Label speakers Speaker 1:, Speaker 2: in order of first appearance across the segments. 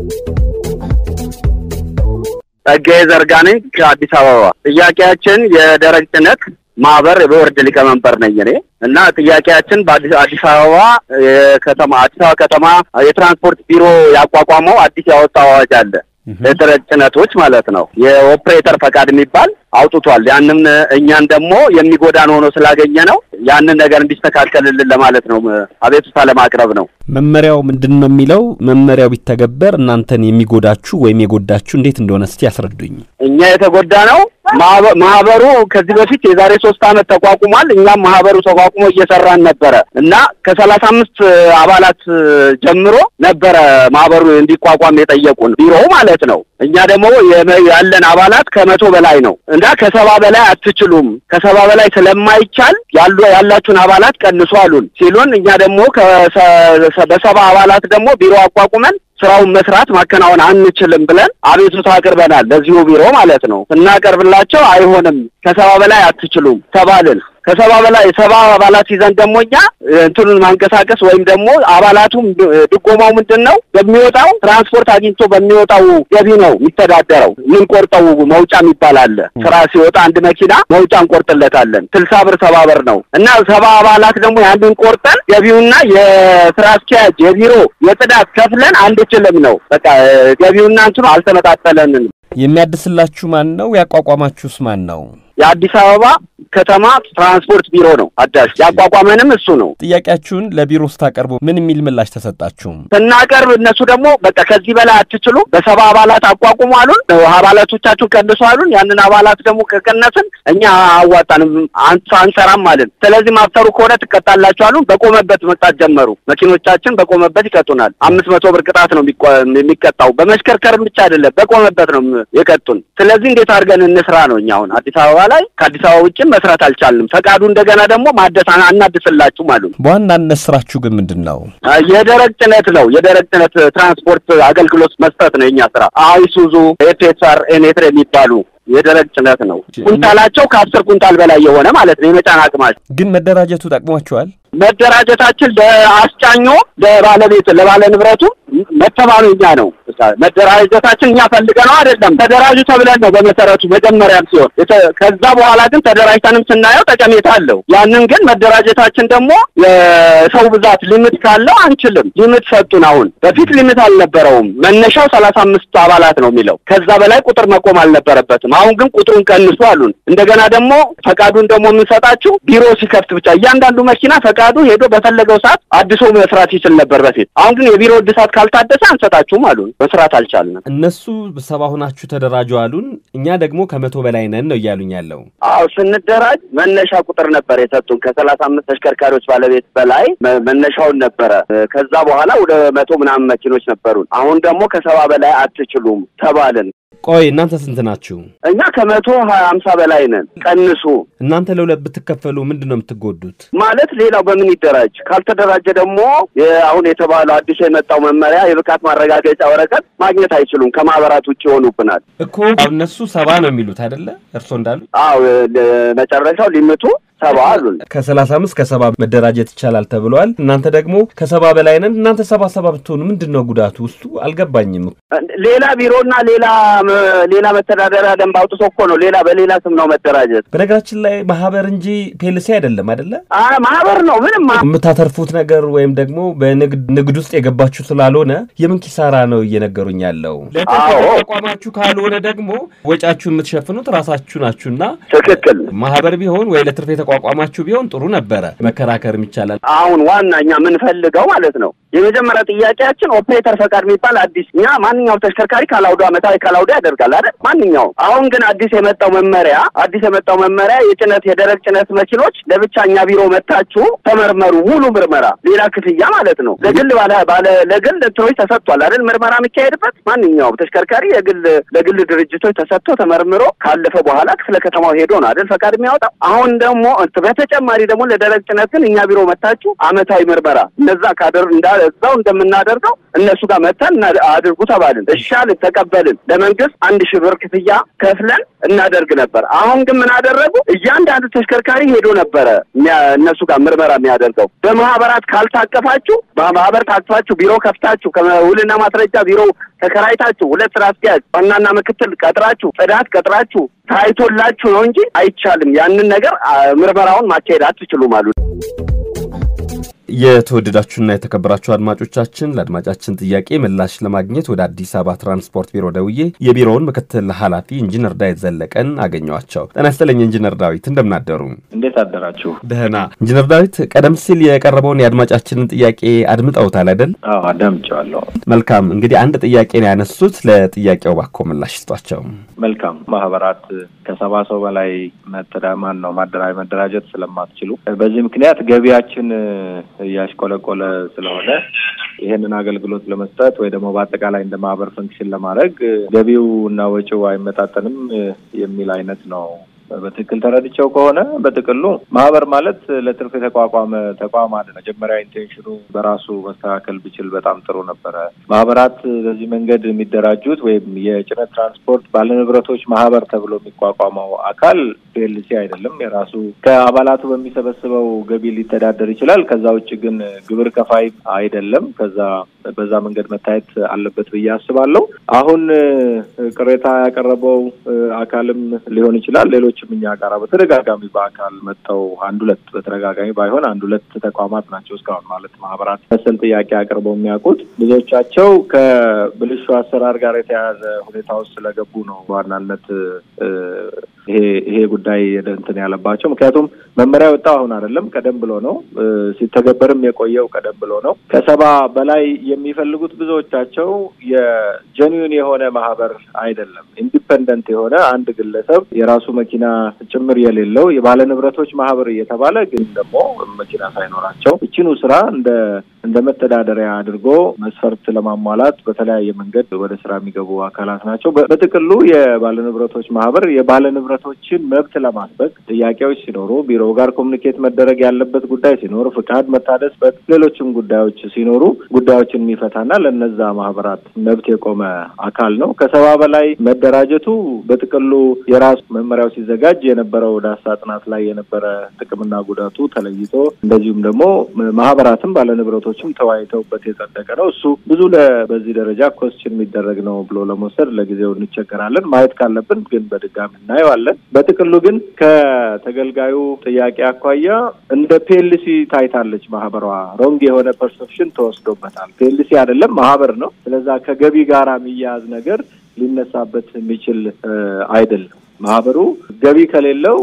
Speaker 1: ጸጋዬ ዘርጋ ነኝ ከአዲስ አበባ። ጥያቄያችን የደረቅ ጭነት ማህበር የቦርድ ሊቀመንበር ነኝ እኔ እና ጥያቄያችን በአዲስ አዲስ አበባ የከተማ አዲስ አበባ ከተማ የትራንስፖርት ቢሮ ያቋቋመው አዲስ ያወጣው አዋጅ አለ የደረቅ ጭነቶች ማለት ነው። የኦፕሬተር ፈቃድ የሚባል አውጥቷል። ያንን እኛን ደግሞ የሚጎዳን ሆኖ ስላገኘ ነው ያንን ነገር እንዲስተካከልልን ለማለት ነው፣ አቤቱታ ለማቅረብ ነው።
Speaker 2: መመሪያው ምንድን ነው የሚለው? መመሪያው ቢተገበር እናንተን የሚጎዳችሁ ወይም የጎዳችሁ እንዴት እንደሆነ እስቲ ያስረዱኝ።
Speaker 1: እኛ የተጎዳ ነው ማህበሩ ከዚህ በፊት የዛሬ ሶስት አመት ተቋቁሟል። እኛም ማህበሩ ተቋቁሞ እየሰራን ነበረ እና ከሰላሳ አምስት አባላት ጀምሮ ነበረ ማህበሩ እንዲቋቋም የጠየቁን ቢሮው ማለት ነው። እኛ ደግሞ ያለን አባላት ከመቶ በላይ ነው እና ከሰባ በላይ አትችሉም፣ ከሰባ በላይ ስለማይቻል ያሉ ያላችሁን አባላት ቀንሱ አሉን ሲሉን እኛ ደግሞ በሰባ አባላት ደግሞ ቢሮ አቋቁመን ስራውን መስራት ማከናወን አንችልም ብለን አቤቱታ አቅርበናል። ለዚሁ ቢሮ ማለት ነው። ስናቀርብላቸው አይሆንም ከሰባ በላይ አትችሉም ተባልን። ከሰባ በላይ ሰባ አባላት ይዘን ደግሞ እኛ እንትኑን ማንቀሳቀስ ወይም ደግሞ አባላቱም ድጎማው ምንድን ነው በሚወጣው ትራንስፖርት አግኝቶ በሚወጣው ገቢ ነው የሚተዳደረው። የምንቆርጠው መውጫ የሚባል አለ። ስራ ሲወጣ አንድ መኪና መውጫ እንቆርጥለታለን። ስልሳ ብር ሰባ ብር ነው እና ሰባ አባላት ደግሞ ያንን ቆርጠን ገቢውና የስራ አስኪያጅ የቢሮ የጽዳት ከፍለን አንችልም ነው። በቃ ገቢውና እንትኑ አልተመጣጠለንም።
Speaker 2: የሚያድስላችሁ ማን ነው? ያቋቋማችሁስ ማን ነው?
Speaker 1: የአዲስ አበባ ከተማ ትራንስፖርት ቢሮ ነው አዳሽ ያቋቋመንም እሱ ነው።
Speaker 2: ጥያቄያችሁን ለቢሮ ስታቀርቡ ምን የሚል ምላሽ ተሰጣችሁም?
Speaker 1: ስናቀርብ እነሱ ደግሞ በቃ ከዚህ በላይ አትችሉ በሰባ አባላት አቋቁሙ አሉን። አባላቶቻችሁን ቀንሱ አሉን። ያንን አባላት ደግሞ ከቀነስን እኛ አዋጣንም አንሰራም አልን። ስለዚህ ማፍተሩ ከሆነ ትቀጣላችሁ አሉን። በቆመበት መቅጣት ጀመሩ። መኪኖቻችን በቆመበት ይቀጡናል። አምስት መቶ ብር ቅጣት ነው የሚቀጣው። በመሽከርከርም ብቻ አይደለም በቆመበት ነው የቀጡን። ስለዚህ እንዴት አድርገን እንስራ ነው እኛ አሁን አዲስ አበባ ላይ ከአዲስ አበባ ውጭም መስራት አልቻልንም። ፈቃዱ እንደገና ደግሞ ማደስ አናድስላችሁም አሉ።
Speaker 2: በዋናነት ስራችሁ ግን ምንድን ነው?
Speaker 1: የደረቅ ጭነት ነው። የደረቅ ጭነት ትራንስፖርት አገልግሎት መስጠት ነው የኛ ስራ። አይሱዙ፣ ኤፌሳር፣ ኤኔትር የሚባሉ የደረቅ ጭነት ነው። ኩንታላቸው ከአስር ኩንታል በላይ የሆነ ማለት ነው የመጫን አቅማቸው።
Speaker 2: ግን መደራጀቱ ጠቅሟቸዋል።
Speaker 1: መደራጀታችን ለአስጫኞ ለባለቤት ለባለ ንብረቱ መተማኑ እኛ ነው። መደራጀታችን እኛ ፈልገ ነው አይደለም፣ ተደራጁ ተብለን ነው በመሰረቱ መጀመሪያም ሲሆን፣ ከዛ በኋላ ግን ተደራጅተንም ስናየው ጠቀሜታ አለው። ያንን ግን መደራጀታችን ደግሞ የሰው ብዛት ሊሚት ካለው አንችልም። ሊሚት ሰጡን። አሁን በፊት ሊሚት አልነበረውም። መነሻው ሰላሳ አምስት አባላት ነው የሚለው ከዛ በላይ ቁጥር መቆም አልነበረበትም። አሁን ግን ቁጥሩን ቀንሱ አሉን። እንደገና ደግሞ ፈቃዱን ደግሞ የምንሰጣችሁ ቢሮ ሲከፍት ብቻ እያንዳንዱ መኪና ፈቃዱ ሄዶ በፈለገው ሰዓት አድሶ መስራት ይችል ነበር በፊት። አሁን ግን የቢሮ እድሳት ካልታደሰ አንሰጣችሁም አሉን። መስራት አልቻልንም።
Speaker 2: እነሱ ሰባ ሆናችሁ ተደራጁ አሉን። እኛ ደግሞ ከመቶ በላይ ነን ነው እያሉኝ ያለው።
Speaker 1: አዎ ስንደራጅ መነሻ ቁጥር ነበር የሰጡን ከሰላሳ አምስት ተሽከርካሪዎች ባለቤት በላይ መነሻውን ነበረ። ከዛ በኋላ ወደ መቶ ምናምን መኪኖች ነበሩን። አሁን ደግሞ ከሰባ በላይ አትችሉም ተባልን።
Speaker 2: ቆይ እናንተ ስንት ናችሁ?
Speaker 1: እኛ ከመቶ ሀያ ሀምሳ በላይ ነን። ቀንሱ።
Speaker 2: እናንተ ለሁለት ብትከፈሉ ምንድን ነው የምትጎዱት?
Speaker 1: ማለት ሌላው በምን ይደራጅ? ካልተደራጀ ደግሞ አሁን የተባለው አዲሱ የመጣው መመሪያ የብቃት ማረጋገጫ ወረቀት ማግኘት አይችሉም። ከማህበራት ውጭ ይሆኑብናል
Speaker 2: እኮ እነሱ ሰባ ነው የሚሉት አይደለ? እርሶ እንዳሉ
Speaker 1: አዎ፣ መጨረሻው ሊምቱ ሰባ አሉን።
Speaker 2: ከሰላሳ አምስት ከሰባ መደራጀት ይቻላል ተብለዋል። እናንተ ደግሞ ከሰባ በላይ ነን። እናንተ ሰባ ሰባ ብትሆኑ ምንድን ነው ጉዳቱ? ውስጡ አልገባኝም።
Speaker 1: ሌላ ቢሮና ሌላ ሌላ መተዳደሪያ ደንብ አውጥቶ እኮ ነው ሌላ በሌላ ስም ነው መደራጀት።
Speaker 2: በነገራችን ላይ ማህበር እንጂ ፔልሲ አይደለም አይደለ?
Speaker 1: ማህበር ነው። ምንም
Speaker 2: የምታተርፉት ነገር ወይም ደግሞ በንግድ ውስጥ የገባችሁ ስላልሆነ የምን ኪሳራ ነው እየነገሩኝ ያለው። ተቋማችሁ ካልሆነ ደግሞ ወጫችሁ የምትሸፍኑት ራሳችሁ ናችሁና
Speaker 1: ትክክል።
Speaker 2: ማህበር ቢሆን ወይ ለትርፍ የተቋቋማችሁ ቢሆን ጥሩ ነበረ፣ መከራከርም ይቻላል።
Speaker 1: አሁን ዋና እኛ የምንፈልገው ማለት ነው የመጀመሪያ ጥያቄያችን ኦፕሬተር ፈቃድ የሚባል አዲስ እኛ ማንኛውም ተሽከርካሪ ካላውዶ አመታዊ ካላውዶ ያደርጋል አይደል? ማንኛውም አሁን ግን አዲስ የመጣው መመሪያ አዲስ የመጣው መመሪያ የጭነት የደረቅ ጭነት መኪኖች ለብቻ እኛ ቢሮ መታችሁ ተመርመሩ፣ ሙሉ ምርመራ ሌላ ክፍያ ማለት ነው። ለግል ባለ ባለ ለግል እንትኖች ተሰጥቷል አይደል? ምርመራ የሚካሄድበት ማንኛውም ተሽከርካሪ የግል ለግል ድርጅቶች ተሰጥቶ ተመርምሮ ካለፈ በኋላ ክፍለ ከተማው ሄዶ ነው አይደል ፈቃድ የሚያወጣው። አሁን ደግሞ በተጨማሪ ደግሞ ለደረቅ ጭነት ግን እኛ ቢሮ መታችሁ አመታዊ ምርመራ እነዛ ካደር እንደዛው እንደምናደርገው እነሱ ጋር መተን አድርጉ ተባልን። እሻልን፣ ተቀበልን። ለመንግስት አንድ ሺህ ብር ክፍያ ከፍለን እናደርግ ነበር። አሁን ግን ምን አደረጉ? እያንዳንዱ ተሽከርካሪ ሄዶ ነበረ እነሱ ጋር ምርመራ የሚያደርገው። በማህበራት ካልታቀፋችሁ፣ በማህበር ታቅፋችሁ ቢሮ ከፍታችሁ ከውልና ማስረጃ ቢሮ ተከራይታችሁ ሁለት ስራ አስኪያጅ ዋናና ምክትል ቀጥራችሁ ጽዳት ቀጥራችሁ ታይቶላችሁ ነው እንጂ አይቻልም። ያንን ነገር ምርመራውን ማካሄድ አትችሉም አሉ።
Speaker 2: የተወደዳችሁና የተከበራችሁ አድማጮቻችን ለአድማጫችን ጥያቄ ምላሽ ለማግኘት ወደ አዲስ አበባ ትራንስፖርት ቢሮ ደውዬ የቢሮውን ምክትል ኃላፊ ኢንጂነር ዳዊት ዘለቀን አገኘዋቸው። ጤና ይስጥልኝ ኢንጂነር ዳዊት እንደምናደሩ።
Speaker 3: እንዴት አደራችሁ?
Speaker 2: ደህና። ኢንጂነር ዳዊት ቀደም ሲል የቀረበውን የአድማጫችንን ጥያቄ አድምጠውታል አይደል?
Speaker 3: አዎ አዳምጬዋለሁ።
Speaker 2: መልካም። እንግዲህ አንድ ጥያቄ ነው ያነሱት። ለጥያቄው ባኮ ምላሽ ስጧቸው።
Speaker 3: መልካም። ማህበራት ከሰባ ሰው በላይ መተዳማን ነው ማደራ መደራጀት ስለማትችሉ በዚህ ምክንያት ገቢያችን እያሽቆለቆለ ስለሆነ ይህንን አገልግሎት ለመስጠት ወይ ደግሞ በአጠቃላይ እንደ ማህበር ፈንክሽን ለማድረግ ገቢው እና ወጪው አይመጣጠንም የሚል አይነት ነው። በትክክል ተረድቼው ከሆነ በጥቅሉ ማህበር ማለት ለትርፍ የተቋቋመ ተቋም አለ። መጀመሪያ ኢንቴንሽኑ በራሱ መስተካከል ቢችል በጣም ጥሩ ነበረ። ማህበራት በዚህ መንገድ የሚደራጁት ወይም የጭነት ትራንስፖርት ባለንብረቶች ማህበር ተብሎ የሚቋቋመው አካል ፒኤልሲ አይደለም። የራሱ ከአባላቱ በሚሰበስበው ገቢ ሊተዳደር ይችላል። ከዛ ውጭ ግን ግብር ከፋይ አይደለም። ከዛ በዛ መንገድ መታየት አለበት ብዬ አስባለሁ። አሁን ቅሬታ ያቀረበው አካልም ሊሆን ይችላል ሌሎች ሌሎችም እኛ ጋር በተደጋጋሚ በአካል መጥተው አንድ ሁለት በተደጋጋሚ ባይሆን አንድ ሁለት ተቋማት ናቸው እስካሁን ማለት ማህበራት መሰል ጥያቄ አቅርበው የሚያውቁት ብዙዎቻቸው ከብልሹ አሰራር ጋር የተያያዘ ሁኔታ ውስጥ ስለገቡ ነው በዋናነት ይሄ ይሄ ጉዳይ እንትን ያለባቸው። ምክንያቱም መመሪያ የወጣው አሁን አይደለም፣ ቀደም ብሎ ነው ሲተገበርም የቆየው ቀደም ብሎ ነው። ከሰባ በላይ የሚፈልጉት ብዙዎቻቸው የጀኒዩን የሆነ ማህበር አይደለም፣ ኢንዲፐንደንት የሆነ አንድ ግለሰብ የራሱ መኪና ጭምር የሌለው የባለ ንብረቶች ማህበር እየተባለ ግን ደግሞ መኪና ሳይኖራቸው እችኑ ስራ እንደ እንደ መተዳደሪያ አድርጎ መስፈርት ለማሟላት በተለያየ መንገድ ወደ ስራ የሚገቡ አካላት ናቸው። በጥቅሉ የባለ ንብረቶች ማህበር የባለ ንብረቶችን መብት ለማስበቅ ጥያቄዎች ሲኖሩ ቢሮ ጋር ኮሚኒኬት መደረግ ያለበት ጉዳይ ሲኖር፣ ፍቃድ መታደስ፣ ሌሎችም ጉዳዮች ሲኖሩ ጉዳዮችን የሚፈታና ለነዛ ማህበራት መብት የቆመ አካል ነው። ከሰባ በላይ መደራጀቱ በጥቅሉ የራሱ መመሪያው ሲዘጋጅ የነበረው ዳሳ ጥናት ላይ የነበረ ጥቅምና ጉዳቱ ተለይቶ እንደዚሁም ደግሞ ማህበራትም ባለንብረቶችም ተወያይተውበት የጸደቀ ነው። እሱ ብዙ በዚህ ደረጃ ኮስችን የሚደረግ ነው ብሎ ለመውሰድ ለጊዜው እንቸገራለን። ማየት ካለብን ግን በድጋሚ እናየዋለን። በጥቅሉ ግን ከተገልጋዩ ጥያቄ አኳያ እንደ ፒኤልሲ ታይታለች ማህበሯ። ሮንግ የሆነ ፐርሰፕሽን ተወስዶበታል። ፒኤልሲ አይደለም ማህበር ነው። ስለዛ ከገቢ ጋር የሚያያዝ ነገር ሊነሳበት የሚችል አይደለም። ማህበሩ ገቢ ከሌለው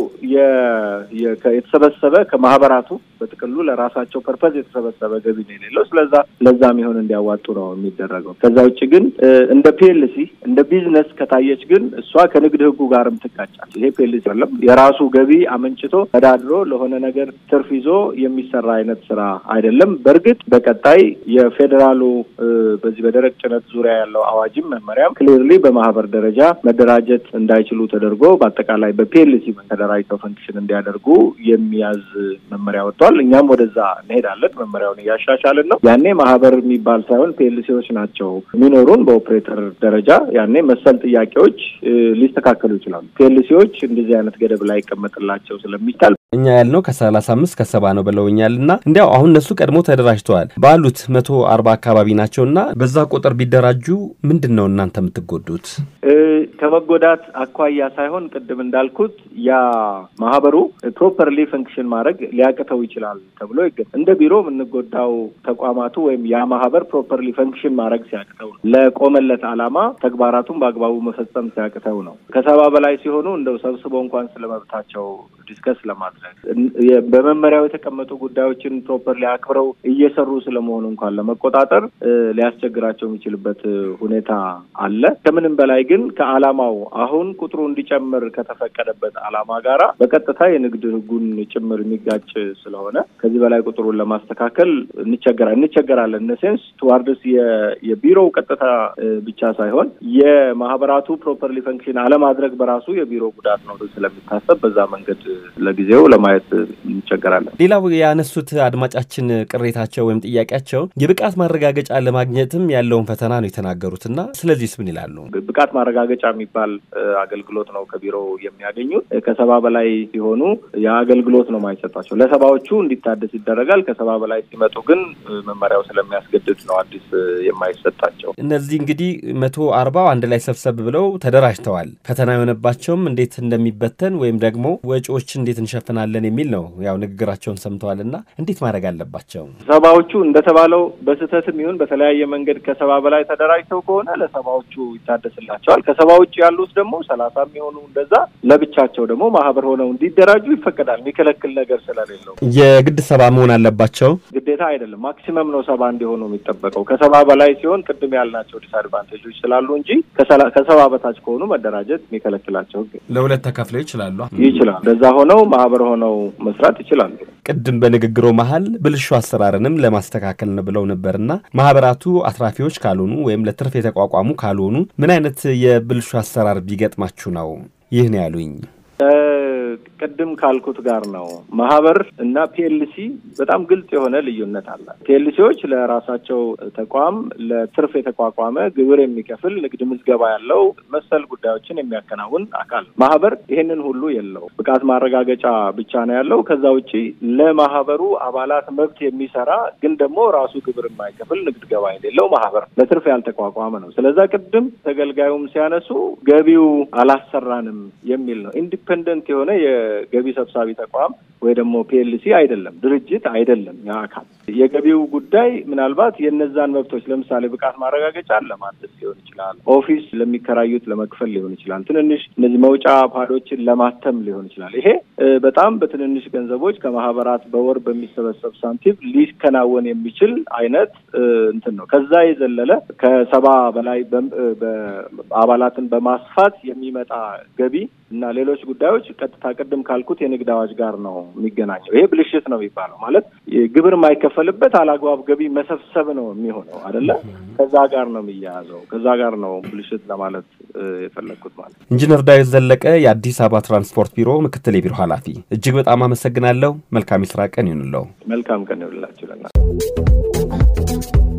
Speaker 3: የተሰበሰበ ከማህበራቱ በጥቅሉ ለራሳቸው ፐርፐዝ የተሰበሰበ ገቢ ነው የሌለው። ስለዛ ለዛ የሚሆን እንዲያዋጡ ነው የሚደረገው። ከዛ ውጭ ግን እንደ ፒኤልሲ እንደ ቢዝነስ ከታየች ግን እሷ ከንግድ ህጉ ጋርም ትጋጫል። ይሄ ፒኤልሲ አይደለም። የራሱ ገቢ አመንጭቶ ተዳድሮ ለሆነ ነገር ትርፍ ይዞ የሚሰራ አይነት ስራ አይደለም። በእርግጥ በቀጣይ የፌዴራሉ በዚህ በደረቅ ጭነት ዙሪያ ያለው አዋጅም መመሪያም ክሊርሊ በማህበር ደረጃ መደራጀት እንዳይችሉ ተደርጎ በአጠቃላይ በፒኤልሲ ተደራጅተው ፈንክሽን እንዲያደርጉ የሚያዝ መመሪያ ወጥቷል። እኛም ወደዛ እንሄዳለን። መመሪያውን እያሻሻልን ነው። ያኔ ማህበር የሚባል ሳይሆን ፒኤልሲዎች ናቸው የሚኖሩን በኦፕሬተር ደረጃ። ያኔ መሰል ጥያቄዎች ሊስተካከሉ ይችላሉ። ፒኤልሲዎች እንደዚህ አይነት ገደብ ላይ ይቀመጥላቸው ስለሚቻል
Speaker 2: እኛ ያልነው ከሰላሳ አምስት ከሰባ ነው ብለውኛል እና እንዲያው አሁን እነሱ ቀድሞ ተደራጅተዋል ባሉት መቶ አርባ አካባቢ ናቸው እና በዛ ቁጥር ቢደራጁ ምንድን ነው እናንተ የምትጎዱት?
Speaker 3: ከመጎዳት አኳያ ሳይሆን ቅድም እንዳልኩት ያ ማህበሩ ፕሮፐርሊ ፈንክሽን ማድረግ ሊያቅተው ይችላል ተብሎ ይገ እንደ ቢሮ የምንጎዳው ተቋማቱ ወይም ያ ማህበር ፕሮፐርሊ ፈንክሽን ማድረግ ሲያቅተው ነው። ለቆመለት ዓላማ ተግባራቱን በአግባቡ መፈጸም ሲያቅተው ነው። ከሰባ በላይ ሲሆኑ እንደው ሰብስበው እንኳን ስለመብታቸው ዲስከስ ለማድረግ በመመሪያው የተቀመጡ ጉዳዮችን ፕሮፐርሊ አክብረው እየሰሩ ስለመሆኑ እንኳን ለመቆጣጠር ሊያስቸግራቸው የሚችልበት ሁኔታ አለ። ከምንም በላይ ግን ከዓላማው አሁን ቁጥሩ እንዲጨምር ከተፈቀደበት ዓላማ ጋራ በቀጥታ የንግድ ሕጉን ጭምር የሚጋጭ ስለሆነ ከዚህ በላይ ቁጥሩን ለማስተካከል እንቸገራ እንቸገራለን። ነሴንስ ቱዋርድስ የቢሮው ቀጥታ ብቻ ሳይሆን የማህበራቱ ፕሮፐርሊ ፈንክሽን አለማድረግ በራሱ የቢሮ ጉዳት ነው ስለሚታሰብ በዛ መንገድ ለጊዜው ለማየት እንቸገራለን።
Speaker 2: ሌላው ያነሱት አድማጫችን ቅሬታቸው ወይም ጥያቄያቸው የብቃት ማረጋገጫ ለማግኘትም ያለውን ፈተና ነው የተናገሩት እና ስለዚህስ ምን ይላሉ?
Speaker 3: ብቃት ማረጋገጫ የሚባል አገልግሎት ነው ከቢሮው የሚያገኙት። ከሰባ በላይ ሲሆኑ የአገልግሎት ነው ማይሰጣቸው። ለሰባዎቹ እንዲታደስ ይደረጋል። ከሰባ በላይ ሲመጡ ግን መመሪያው ስለሚያስገድድ ነው አዲስ የማይሰጣቸው።
Speaker 2: እነዚህ እንግዲህ መቶ አርባው አንድ ላይ ሰብሰብ ብለው ተደራጅተዋል። ፈተና የሆነባቸውም እንዴት እንደሚበተን ወይም ደግሞ ወጪዎች እንዴት እንሸፍናለን የሚል ነው። ያው ንግግራቸውን ሰምተዋል እና እንዴት ማድረግ አለባቸው?
Speaker 3: ሰባዎቹ እንደተባለው በስህተትም ይሁን በተለያየ መንገድ ከሰባ በላይ ተደራጅተው ከሆነ ለሰባዎቹ ይታደስላቸዋል። ከሰባ ውጭ ያሉት ደግሞ ሰላሳ የሚሆኑ እንደዛ ለብቻቸው ደግሞ ማህበር ሆነው እንዲደራጁ ይፈቀዳል። የሚከለክል ነገር ስለሌለው
Speaker 2: የግድ ሰባ መሆን አለባቸው
Speaker 3: ግዴታ አይደለም። ማክሲመም ነው ሰባ እንዲሆኑ የሚጠበቀው። ከሰባ በላይ ሲሆን ቅድም ያልናቸው ዲስአድቫንቴጆች ስላሉ እንጂ ከሰባ በታች ከሆኑ መደራጀት የሚከለክላቸው
Speaker 2: ለሁለት ተከፍለው ይችላሉ
Speaker 3: ይችላል። እንደዛ ሆነው ማህበር ሆነው መስራት ይችላሉ።
Speaker 2: ቅድም በንግግሮ መሀል ብልሹ አሰራርንም ለማስተካከል ነው ብለው ነበርና ማህበራቱ አትራፊዎች ካልሆኑ ወይም ለትርፍ የተቋቋሙ ካልሆኑ ምን አይነት የብልሹ አሰራር ቢገጥማችሁ ነው ይህ ነው ያሉኝ?
Speaker 3: ቅድም ካልኩት ጋር ነው። ማህበር እና ፒኤልሲ በጣም ግልጽ የሆነ ልዩነት አለ። ፒኤልሲዎች ለራሳቸው ተቋም ለትርፍ የተቋቋመ ግብር የሚከፍል ንግድ ምዝገባ ያለው መሰል ጉዳዮችን የሚያከናውን አካል። ማህበር ይሄንን ሁሉ የለው፣ ብቃት ማረጋገጫ ብቻ ነው ያለው። ከዛ ውጪ ለማህበሩ አባላት መብት የሚሰራ ግን ደግሞ ራሱ ግብር የማይከፍል ንግድ ገባ የሌለው ማህበር ለትርፍ ያልተቋቋመ ነው። ስለዛ ቅድም ተገልጋዩም ሲያነሱ ገቢው አላሰራንም የሚል ነው። ኢንዲፐንደንት የሆነ የገቢ ሰብሳቢ ተቋም ወይ ደግሞ ፒኤልሲ አይደለም፣ ድርጅት አይደለም። ያ አካል የገቢው ጉዳይ ምናልባት የነዛን መብቶች ለምሳሌ ብቃት ማረጋገጫ ለማደስ ሊሆን ይችላል፣ ኦፊስ ለሚከራዩት ለመክፈል ሊሆን ይችላል፣ ትንንሽ እነዚህ መውጫ ፓዶችን ለማተም ሊሆን ይችላል። ይሄ በጣም በትንንሽ ገንዘቦች ከማህበራት በወር በሚሰበሰብ ሳንቲም ሊከናወን የሚችል አይነት እንትን ነው። ከዛ የዘለለ ከሰባ በላይ አባላትን በማስፋት የሚመጣ ገቢ እና ሌሎች ጉዳዮች ቀጥታ ቅድም ካልኩት የንግድ አዋጅ ጋር ነው የሚገናኘው። ይሄ ብልሽት ነው የሚባለው። ማለት ግብር የማይከፈልበት አላግባብ ገቢ መሰብሰብ ነው የሚሆነው አይደለ? ከዛ ጋር ነው የሚያያዘው። ከዛ ጋር ነው ብልሽት ለማለት የፈለግኩት ማለት።
Speaker 2: ኢንጂነር ዳዊት ዘለቀ የአዲስ አበባ ትራንስፖርት ቢሮ ምክትል የቢሮ ኃላፊ፣ እጅግ በጣም አመሰግናለሁ። መልካም የስራ ቀን ይሁንለው።
Speaker 3: መልካም ቀን ይሁንላችሁ።